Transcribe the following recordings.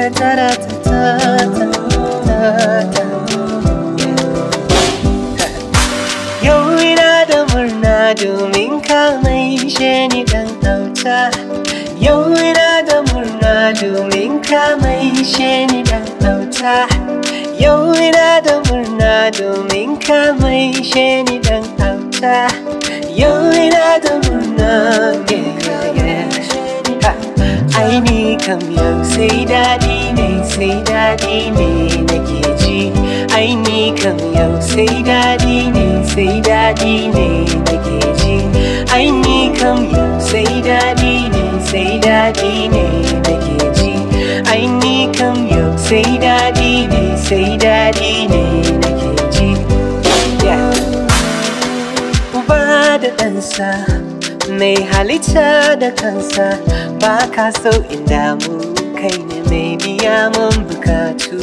ta ta ta ta ta Yau ina da murna domin ka mai ni dan auta Yau ina da murna domin ka mai ni dan auta Yau ina da murna domin ka mai ni dan auta Yau ina da murna yeah, yeah, yeah. Ha. Ai ni kam yau sai daɗi ne sai daɗi ne nake ji Ai ni kam yau sai daɗi ne sai daɗi ne nake ji Ai ni kam yau sai daɗi ne sai daɗi ne nake ji Ai ni kam yau sai daɗi ne sai daɗi ne nake ji Yeah. Uba da ɗansa mai halitta da kansa ba ka so in damu kai ne mai biya mun bukatu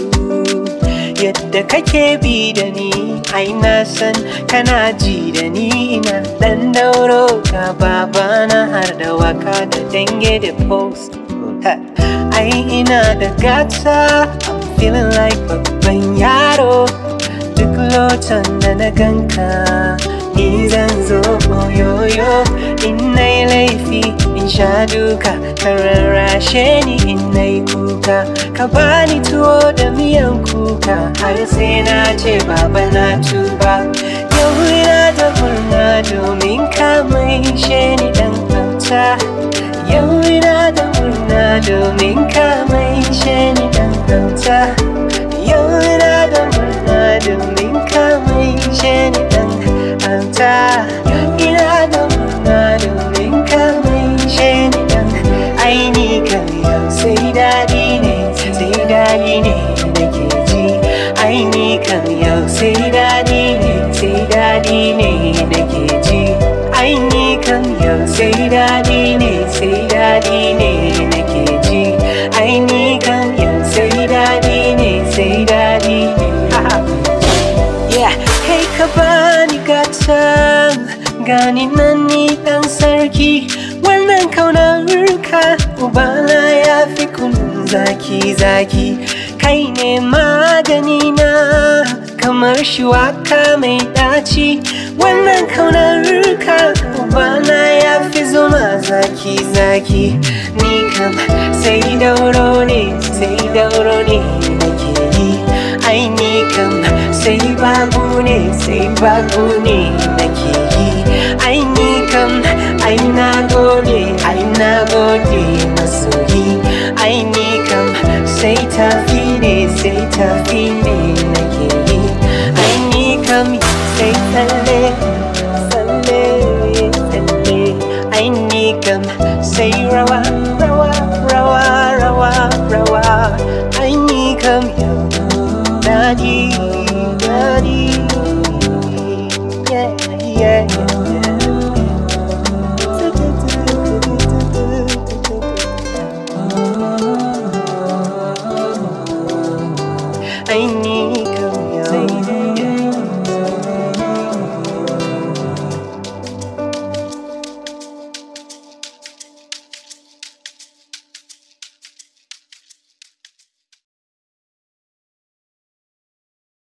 yadda kake bi da ni ai na san kana ji da ni ina dan dauro ka babana har da waka da dange da post Ha, ai ina da gata I'm feeling like babban yaro duk lotan da na ganka ni zan zo oyoyo in na yi laifi in sha duka ka rarrashe ni in na yi kuka ka bani tuwo da miyan kuka har sai na ce baba na tuba yau ina da murna domin ka mai ni dan auta yau ina da murna domin ka mai ni dan auta yau ina da murna domin ka mai ni dan auta ina da murna domin ka mai ni dan aini kan yau sai daɗi ne sai daɗi ne nake ji aini kan yau sai daɗi ne sai daɗi ne nake ji aini kan yau sai daɗi ne sai daɗi ne nake ji aini kan yau sai daɗi ne sai daɗi ne ha ha Yeah, kai ka bani gata gani nan ni dan sarki wannan kaunar ka ubana ya fi kunun zaki zaki kai ne magani na kamar shuwaka mai daci wannan kaunar ka ubana ya fi zuma zaki zaki ni kam sai dauro ne sai dauro ne nake yi ai ni kam sai babu ne sai babu ne nake yi ai ni kam ai na gode ai na gode masoyi ai ni kam sai tafi ne sai tafi ne nake yi ai ni kam sai tsalle tsalle tsalle ai ni kam sai rawa